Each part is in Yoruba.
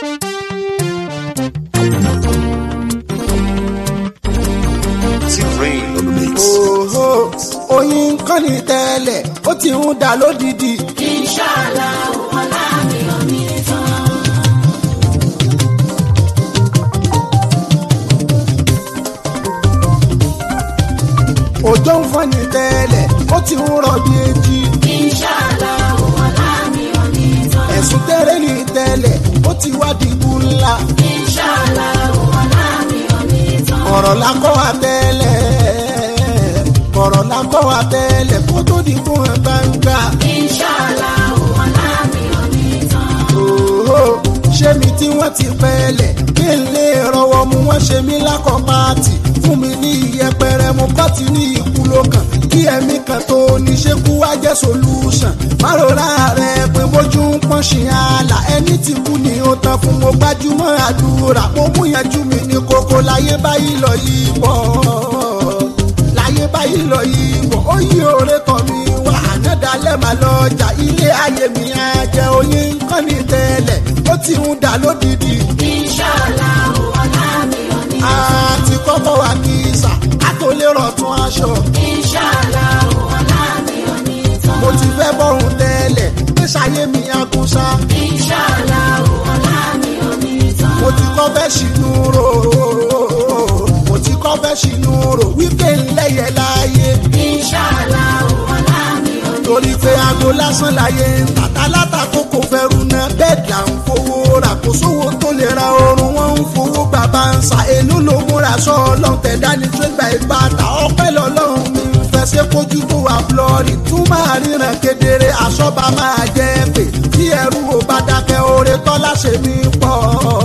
T-Rain on the mix. Òhò oyin kan ní tẹ́lẹ̀ ó ti ń dà lódìdí. Inshallah, ọlá mi ò ní tán. Òjò ń fọ́n ní tẹ́lẹ̀ ó ti ń rọ̀ bí etí. Inshallah, ọlá mi ò ní tán. Ẹ̀sùn tẹ́rẹ́ ní tẹ́lẹ̀ ó ti wá dìbò ńlá. Inshallah, ọlá mi ò ní tán. Ọ̀rọ̀ la kọ́ wa tẹ́lẹ̀. Ọ̀rọ̀ la kọ́ wa tẹ́lẹ̀ kó tó di fún ẹ gbangba. Inshallah, ọlá mi ò ní tán. Òhò ṣé mi tí wọ́n ti pẹ́lẹ̀ kí n lè rọwọ́ mu wọ́n ṣe mí lákọ̀ pààtì fún mi ní ìyẹpẹrẹ mo bá ti ní ikú lókàn kí ẹ̀mí kan tó ní ṣe kú wá jẹ́ solution márùnrà rẹ̀ pé bójú ń pọ́n ṣì àlà ẹni tí kú ni ó tán fún mo gbájúmọ́ àdúrà mo mú yanjú mi ní kókó láyé báyìí lọ yìí bọ̀ láyé báyìí lọ yìí bọ̀ ó yí òre tán mi wá ànádàálẹ̀ máa lọ ọjà ilé ayé mi á jẹ oyin nǹkan ní tẹ́lẹ̀ ó ti ń dà lódìdí Inshallah, ọlá mi ò ní tán. àti kọ́kọ́ wà kí sà á tó lè rọ̀tún aṣọ Inshallah, ọlá mi ò ní tán. mo ti fẹ́ bọ́rùn tẹ́lẹ̀ pé ṣayé mi á kún sá Inshallah, ọlá mi ò ní tán. mo ti kọ́ fẹ́ ṣìnú rò mo ti kọ́ fẹ́ ṣìnú rò wípé ńlẹ́yẹ láàyè Inshallah, ọlá mi ò ní tán. torí pé aago lásán láyé ń tàtà látàkó kò fẹ́rù náà bẹ́ẹ̀ là ń fowó rà kó sówó tó lè ra oorun wọn ń fowó bàbá ń sa èlú ló múra sọ ọlọ́run tẹ̀dá ní tó gba ìbàdà ọpẹ́ lọ́lọ́run mi ń fẹ́ ṣe kójú tó wà flọ́ọ̀rì tún máa ríran kedere àṣọba máa jẹ́ pé tí ẹrú ò bá dákẹ́ oore tọ́lá ṣe mí pọ̀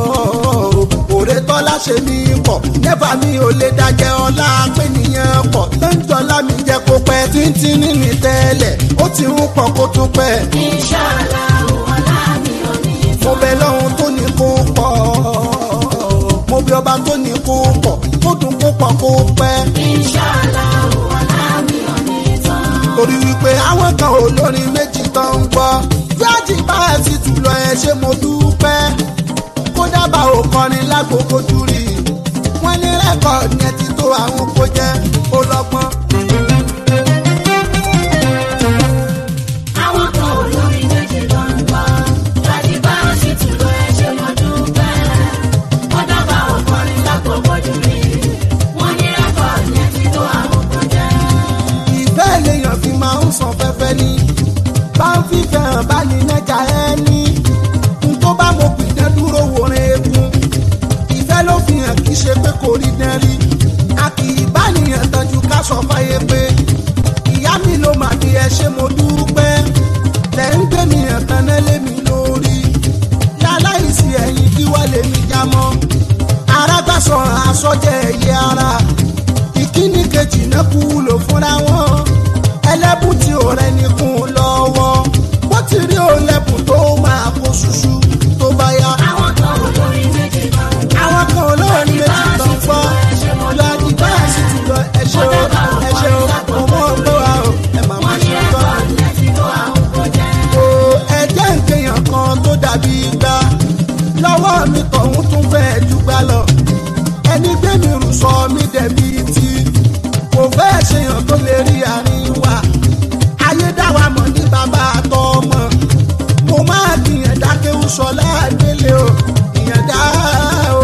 oore tọ́lá ṣe mí pọ̀ nẹ́fà mi ò lè dájẹ́ ọlá pé nìyẹn pọ̀ lẹ́ńtọ́lá mi jẹ́ kó pẹ́ títí nínú tẹ́lẹ̀ ó ti ń pọ̀ kó tún pẹ́ Inshallah, ọlá mi ò ní tán. mo bẹ lọ́hún tó ní kó pọ̀ mo bẹ ọba tó ní kó pọ̀ kó dùn kó pọ̀ kó pẹ́ Inshallah, ọlá mi ò ní tán. torí wípé àwọn kan olórin méjì tó ń gbọ́ fúlájì bá ẹ sì tù lọ ẹ ṣe mo dúpẹ́ kó dábàá ò kọrin lágbókò júrì wọ́n ní rẹ́kọ̀dì yẹn ti tó àwọn kó jẹ́ ọlọ́gbọ́n. Àwọn kan olórin méjì ló ń gbọ́. Láti bá wọn sì tún lọ ẹ ṣe mo dúpẹ́. Wọ́n dábàá ọkùnrin lákòókò jù mí. Wọ́n ní rẹ́kọ̀dì yẹn ti tó àwọn kan jẹ́. ìfẹ́ lèèyàn fi máa ń san fẹ́fẹ́ ní bá ń fífẹ́ hàn bá ní nẹ́jà ẹni n tó bá mo pìdán dúró wòran egun ìfẹ́ ló fi hàn kí ṣe pé kò rí dán rí a kì í bá nìyẹn tọ́jú ká sọ fáyé pé ìyá mi ló mà ní ẹ ṣe mo dúpẹ́ tẹ̀ ń gbé mi hàn tán náà lé mi lórí láláìsí ẹ̀yìn kí wá lè mi já mọ́ arágbàsọ àsọjẹ ẹ̀yẹ ara ìkíní kejì náà kú wúlò fúnra wọn ẹlẹ́bùn tí ò rẹni kún un lọ́wọ́ bó ti rí òlẹ́bùn tó máa kó ṣuṣu tó bá yá. Àwọn kan olórin méjì ló ń gbọ́. àwọn kan olóòrùn méjì tó ń gbọ́ lọ́dí báyà sì ti lọ ẹṣẹ́ o ẹṣẹ́ o mo mọ̀ ọ́ gbọ́ wa o ẹ máa máa Wọ́n ní ṣe gbọ́. rẹ́kọ̀dì yẹn ti tó àwọn kan jẹ́. o ẹjẹ́ nkèèyàn kan tó dàbí gbá lọ́wọ́ mi tọ̀hún tún fẹ́ẹ́ dùgbà lọ ẹni gbé mi rù sọ mí dẹ̀bi tí kò fẹ́ẹ́ ṣèyàn tó lè rí àárín wa ayédáwa mọ̀ ní bàbá àtọmọ mo máa gbìyàn dákéwù sọ láàdélé o ìyànjá o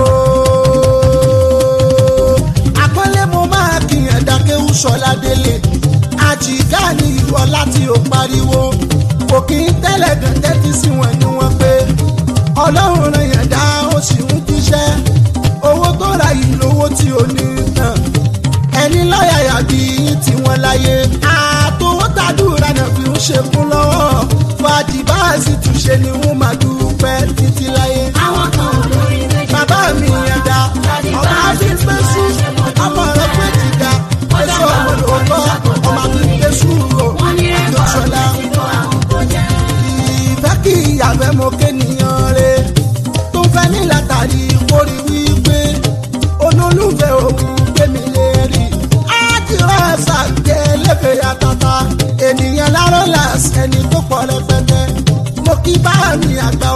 àpọ́nlé mo máa gbìyàn dákéwù sọ ládélé àjìká ní ìwọ láti ò pariwo kò kí n tẹ́lẹ̀ gan tẹ́tí sí wọn ni wọ́n pé ọlọ́run ràn yàn dá ó sì ń jíṣẹ́ owó tó ra yìí lówó tí ò ní tàn ẹni lọ́yàyà bí yín tí wọ́n láyé àtòwó tàdúrà náà fi ń ṣekún lọ́wọ́ fàájì bá a sì túnṣe ni wọ́n máa dúpẹ́ títí láyé Àwọn kan olórin méjì bàbá mi yẹn dá ọmọ àti pẹ́sù ọmọ rẹ pé jìgá ẹ̀ṣọ́ ọmọ lòótọ́ ọmọ àti pẹ́sù rò Wọ́n ní rẹ́kọ̀dì ìjọsọ̀lá yẹn ti tó àwọn kan jẹ́. ìfẹ́ kí ìyàfẹ́ mo kéèyàn re tó fẹ́ ní látàrí kórì wípé olólùfẹ́ òun gbémi lè rí ájúra ṣàgbé lẹ́fẹ̀ẹ́ yàtàtà ènìyàn lárọ́ làṣẹ ẹni tó pọ̀ rẹpẹtẹ mo kí bá mi àgbà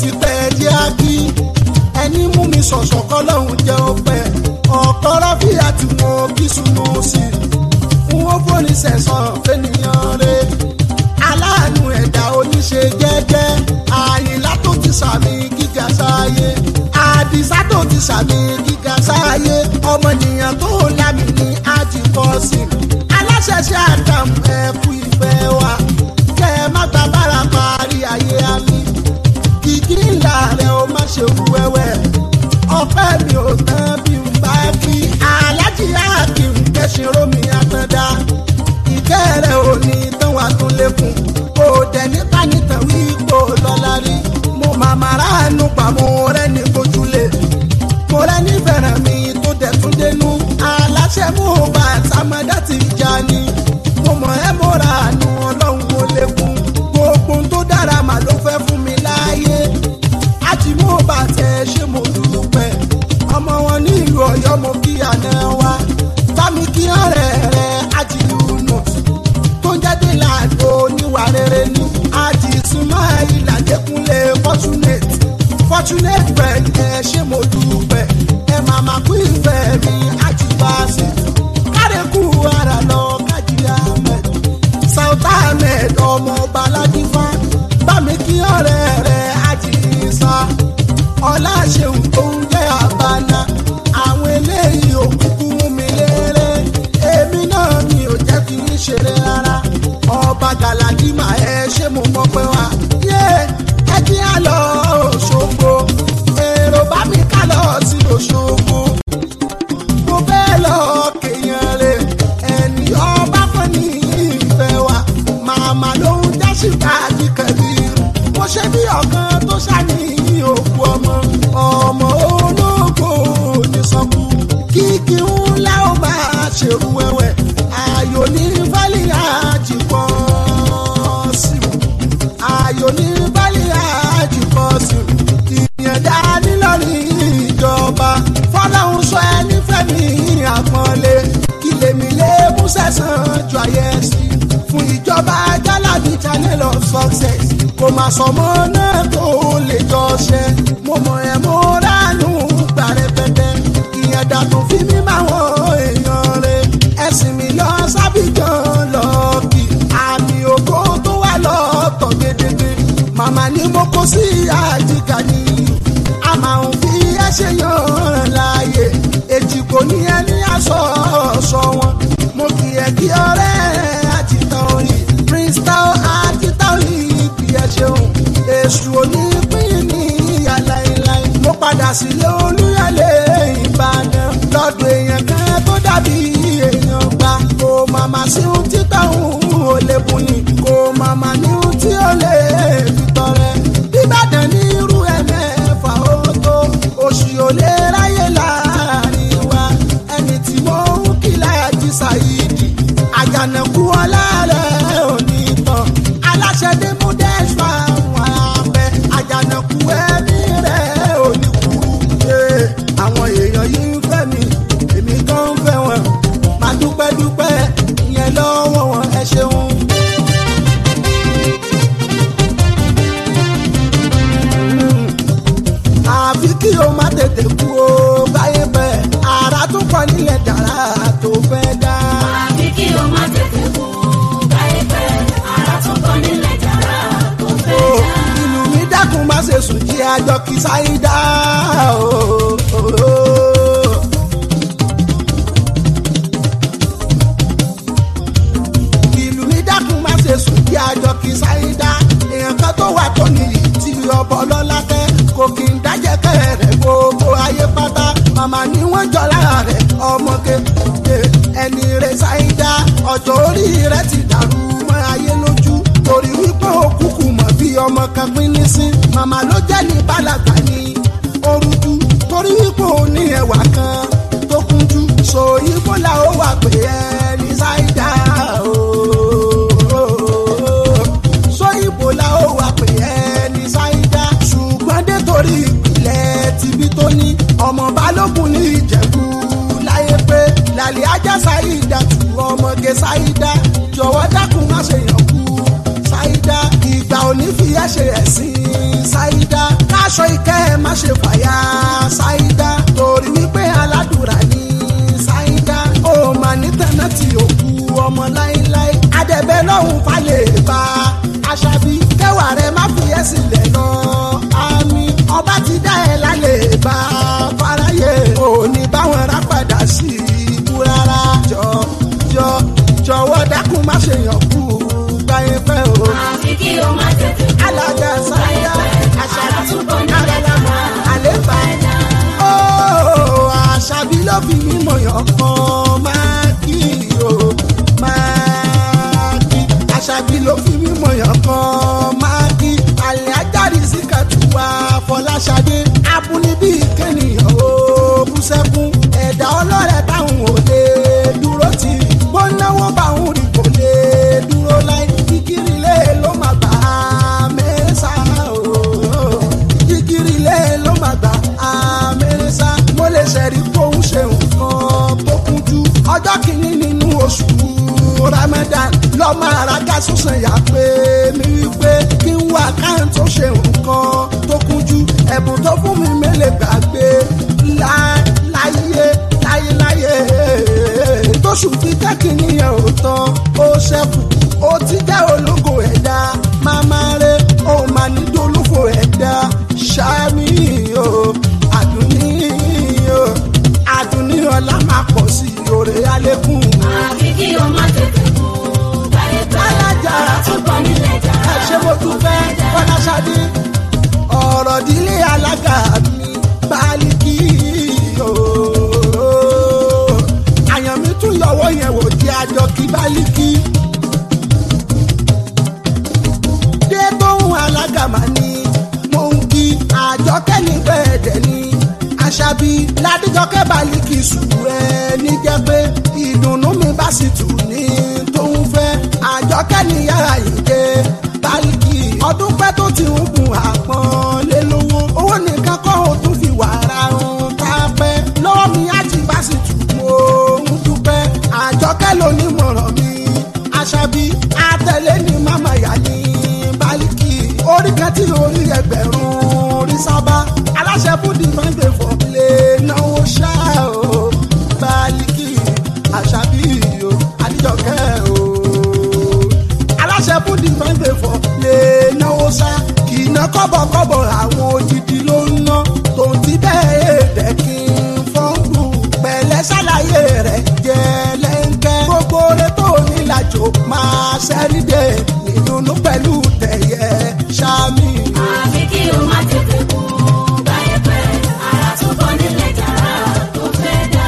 ti pẹ́ jẹ́ ákí ẹni mú mi sọ̀sọ̀ kọ́ lọ́hùn jẹ́ ọpẹ́ ọ̀pọ̀ rọ́fíà tí mo kí súnmọ́ sí i n ó fóni sẹ̀sán fẹ́nìyàn rẹ̀ aláàánú ẹ̀dá oníṣe jẹ́jẹ́ àyìnlá tó ti sàmì gíga sáyé àdìsá tó ti sàmì gíga sáyé ọmọnìyàn tó lámì ní àjìkọ́sí aláṣẹṣẹ àdàm ẹ̀kú ìfẹ́ wa kẹ́ ẹ má gba bára parí ayé àmì kìkì ńlá rẹ̀ ó má ṣe wú wẹ́wẹ́ ọpẹ́ mi ò tán bí n bá kí alájí àkìm kẹ́sìn rómi àtàndá ìkẹ́ rẹ̀ ò ní tán wà tún lékun kò dẹ̀ nípa nìtàn wí kò lọ́la rí mo màmá ráàánú pa mo rẹ́ ní kojúlé mo rẹ́ ní fẹ̀rẹ̀ mi tó dẹ̀ tún dénú aláṣẹ mú bá sàmọ́dá ti já ni mo mọ̀ ẹ́ mo ra àánú ọlọ́run ó lékun gbogbo tó dára mà ló fẹ́ fún mi láàyè àti mo bá tẹ ṣé mo dúpẹ́ ọmọ wọn ní ìlú ọ̀yọ́ mo kí àná wa bámi kí ọ̀rẹ́ rẹ àti lùnà tó ń jáde láàdó níwà rere ní àti súnmọ́ ìlàjẹkùnlé fortunate fortunate friend ẹ ṣé mo dúpẹ́ ẹ màmá kú ìfẹ́ mi àti báàsì kárẹ́kù ara lọ kájíríà mẹ́ south ahmed ọmọ ọba aládìfá bámi kí ọ̀rẹ́ rẹ àti ìsà ọlá ṣeun tó ń jẹ́ àbáná àwọn eléyìí òkùnkùn mú mi léré èmi náà mi ò jẹ́ kí n ṣeré rárá ọba galadima ẹ ṣé mo mọ̀ pé wá yé ẹ kí á lọ Òṣogbo èrò bá mi ká lọ sí Òṣogbo mo fẹ́ lọ kéèyàn rè ẹni ọba fún ní ìfẹ́ wa màmá ló ń jásí káàdì kẹbí mo ṣe bí ọ̀kan tó ṣàníyí òkú ọmọ ọmọ ológo ní sọkú kíkí ńlá ó máa ṣerú wẹ́wẹ́ ayò ní fálí àjìpọ̀ sí ayò ní fálí àjìpọ̀ sí ìyẹ̀dá nílọ́rin ìjọba fọlọ́hún sọ ẹni fẹ́mi àpọ́nlé kí lèmi lè mú sẹ́sàn ju ayé sí fún ìjọba jálàbí channel of success kò má sọmọ náà tó lè jọ ṣe mo mọ ẹ mo ránú gbà rẹpẹtẹ ìyẹn dàtún fi mí máa wọ èèyàn rẹ ẹsìn mi lọ sábìjàn lọ kí àmì ògo tó wà lọ́tọ̀ gédégbé màmá ni mo kó sí àjìká ni a máa ń fi ẹsẹ̀ yan láàyè èjì kò ní ẹni aṣọ ọ̀ṣọ́ wọn mo kì í ẹ kí ọ̀rẹ́ àti tán yìí prince tao àti tao yìí kì í ẹ ṣeun èṣù onípín ní ìyá láéláé mo padà sílé olúyẹlé ìbàdàn lọ́dọ̀ èèyàn kan tó dàbí èèyàn gbà kó màmá sí ohun títà òun ò lè bùn ní kó màmá ní ohun tí ó lè fi tọrẹ ìbàdàn ní irú ẹ mẹ́fà ó tó oṣù ò lè ráyè láàrin wa ẹni tí mo ń kí láyàjí ṣàyídì àjànàkú ọlárẹ̀ òní tán aláṣẹ dé mú dẹ́sùn àwọn abẹ àjànàkú ẹ̀mí rẹ̀ òní kúrú Ee, àwọn èèyàn yìí ń fẹ́ mi èmi gan ń fẹ́ wọn máa dúpẹ́ dúpẹ́ ìyẹn lọ́wọ́ wọn ẹ ṣeun. àfi kí o má tètè kú o báyé bẹ́ẹ̀ ara tó pọ̀ nílẹ̀ dára tó fẹ́ dá. àbí kí o má tètè kú káyé pẹ́ ara tó kọ́ nílẹ̀ jàrá tó fẹ́ o dá. inú mi dákun má ṣe sùn jí àjọ kí sáyidá o. o, o. ìlú mi dákun má ṣe sùn kí àjọ kí sáyidá èèyàn kan tó wà tó nìyí tí ọbọ lọ́lá tẹ́ kò kí n dájẹ́ kẹ́rẹ̀ gbogbo ayé pátá màmá ni wọ́n jọ lára rẹ̀ ọmọ kékeré ẹni rẹ̀ sáyidá ọjọ́ orí rẹ̀ ti dàrú mọ́ ayé lójú torí wípé òkúkú mọ̀ bí ọmọ kan pín ní sí màmá ló jẹ́ ní bálàgbà ní orújú torí wípé ó ní ẹwà kan tó kúnjú so ibo la ó wà pé ẹni ṣáìdá o so ibo la ó wà pé ẹni ṣáìdá ṣùgbọ́n dé torí ìpìlẹ̀ tibí tó ní ọmọ balógun ní ìjẹ̀bú láyé pé làlẹ́ ajá ṣáìdá tù ọmọge ṣáìdá jọ̀wọ́ dákun má ṣe yàn kú ṣáìdá ìgbà òní fi ẹ́ ṣe ẹ̀sìn ṣáìdá ká aṣọ ìkẹ́ ẹ má ṣe fàyà ṣáídá torí wípé aládùúrà ní ṣáídá ó mà ní tẹ̀nà tí ò kú ọmọ láíláí adẹ̀bẹ̀ lọ́hùn falẹ̀ bá aṣàbí kẹwàá rẹ má fi ẹ́ sílẹ̀ lọ àmì ọba ti dá ẹ lálẹ́ bá fáráyé òní báwọn rà padà sí ibú rárá jọ jọ jọ̀wọ́ dákun má ṣe yàn kú gbáyé fẹ́ o àfi kí o má tètè kú. alága sáyà àṣàbí Àtúbọ̀ ní àrẹ̀lámà àlébà ó àṣàbí ló fi mímọ̀ yàn kan máa kí o máa kí àṣàbí ló fi mímọ̀ yàn kan máa kí àlẹ́ ajáde sí kàtúwà fọláṣadé abúnibí kẹ́nìyàn ó bú sẹ́kún ẹ̀dá ọlọ́rẹ̀ táwọn ò lè dúró tì bó náwó báwọn rí kò lè dúró láì kíkiri lé ló máa gbà á mẹ́sà o kíkiri lé ló máa gbà á mẹ́sà mo lè ṣẹ̀rí kóhun ṣe nǹkan tó kúnjú ọjọ́ kìíní nínú oṣù ramadan lọ́mọ àràgà sọ̀sẹ̀ yà pé mi wípé kí n wá káyọ̀ tó ṣe nǹkan tó kúnjú ẹ̀bùn tó fún mi mélèé gbàgbé lá- láyé láyé láyé tóṣù tí kẹ́kìnní yẹn ò tán ó ṣẹ́kù ó ti jẹ́ ológo ẹ̀dá máma rẹ̀ ó máa ní dolófo ẹ̀dá ṣáàmì o àdùnní o àdùnní ọlá máa pọ̀ sí òrè alẹ́kùn. àfi kí o má tètè kú. gbáyé pẹ́ alájà àtúbọ̀ nílẹ̀ jà. ẹ ṣe mo dúpẹ́ fọláṣadé ọ̀rọ̀ dílé alága mi bálíkì ooo àyàn mi tún yọwọ́ yẹn wò di àjọ kí bálíkì dé tóun alága mà ní mò ń kí àjọkẹ́ ní bẹ́ẹ̀dẹ̀ ní àṣàbí ládìjọkẹ́ bálíkì sùn ẹ̀ níjẹ́ pé ìdùnnú mi bá sì tù ní tóun fẹ́ àjọkẹ́ ní yàrá yìí dé bálíkì ọdún pẹ́ tó ti ń gun àpọ́n lé lówó owó nìkan kọ́ ò tún fi wàrà ń ká pẹ́ lọ́wọ́ mi á ti bá sì tù mo ń dúpẹ́ àjọkẹ́ ló ní mọ̀ràn mi àṣàbí àtẹ̀lé ní màmá yá ní bálíkì orí kan tí orí ẹgbẹ̀rún orí sábà aláṣẹ fúdì fẹ́ǹfẹ̀ fọ́pilẹ̀ náwó ṣá o bálíkì àṣàbí o àdìjọkẹ́ o aláṣẹ fúdì fẹ́ǹfẹ̀ fọ́pilẹ̀ náwó ṣá kì í ná kọ́bọ̀kọ́bọ̀ àwọn odidi ló ń ná tòun ti bẹ́ẹ̀ èdè kí n fọ́ngbù pẹ̀lẹ́ ṣàlàyé rẹ̀ jẹ́ lẹ́ńkẹ́ gbogbo rẹ̀ tó nílàjò máa ṣẹ́ríde ìdùnnú pẹ̀lú tẹ̀yẹ ṣáàmì. àfi kí o má tètè kú. gbáyé pẹ́ àtúbọ̀ nílẹ̀ jà tó fẹ́ dá.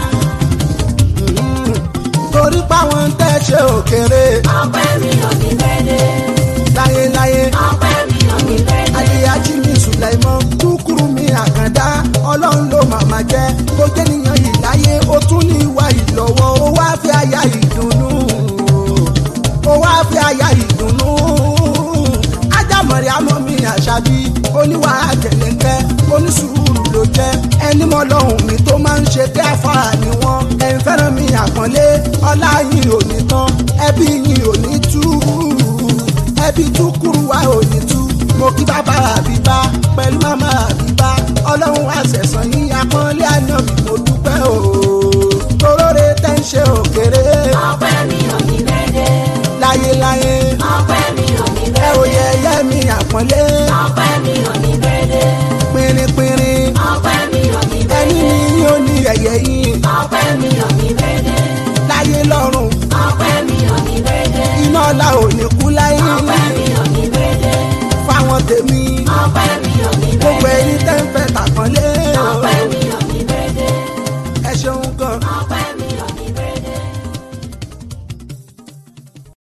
torí páwọn ń tẹ́ ṣe òkèrè ọpẹ́ mi ò ní bẹ́ẹ̀dẹ̀. láyéláyé ọpẹ́ mi ò ní bẹ́ẹ̀dẹ̀. aliyaji mi sùlẹ̀mọ́ kúkúrú mi àkàndá ọlọ́run ló màmá jẹ́ kó jẹ́niyàn yìí láyé ó tún ní ìwà ìlọ́wọ́ ó wá fi àyà ìdùnnú ó wá fi àyà ìdùnnú ajámọ̀rẹ́ àmọ́ mi àṣàbí oníwà àjẹlẹ́ńkẹ́ onísùúrù ló jẹ́ ẹni mọ́ lọ́hùn mi tó máa ń ṣe tẹ́ àfàrà ni wọ́n ẹ̀yin fẹ́ràn mi àpọ́nlé ọlá yìí ò ní tán ẹbí yìí ò ní tú ẹbí tú kúrú wa ò ní tú mo kí bàbá àbíbá pẹ̀lú màmá àbíbá ọlọ́run àṣẹ̀sán yín apọ́nlé àná mi mo dúpẹ́ o toróore tẹ́ ń ṣe òkèrè ọpẹ́ mi ò ní bẹ́ẹ̀dẹ̀. láyéláyé ọpẹ́ mi ò ní ẹ ò bẹ́ẹ̀dẹ̀. yẹ ẹyẹ mi àpọ́nlé ọpẹ́ mi ò ní bẹ́ẹ̀dẹ̀. pínrínpínrín ọpẹ́ mi ò ní ẹni bẹ́ẹ̀dẹ̀. ní yín ó ní ẹ̀yẹ yín ọpẹ́ mi ò ní bẹ́ẹ̀dẹ̀. láyé lọ́rùn ọpẹ́ mi ò ní bẹ́ẹ̀dẹ̀. iná ọ̀la ò ní kú láyé ọpẹ́ mi ò ní bẹ́ẹ̀dẹ̀. fáwọn tèmi ọpẹ́ mi ò ní gbogbo bẹ́ẹ̀dẹ̀. ẹni tẹ́ ń fẹ́ tàpọ́nlé ọpẹ́ mi ò ní bẹ́ẹ̀dẹ̀. ẹ ṣeun gan. ọpẹ́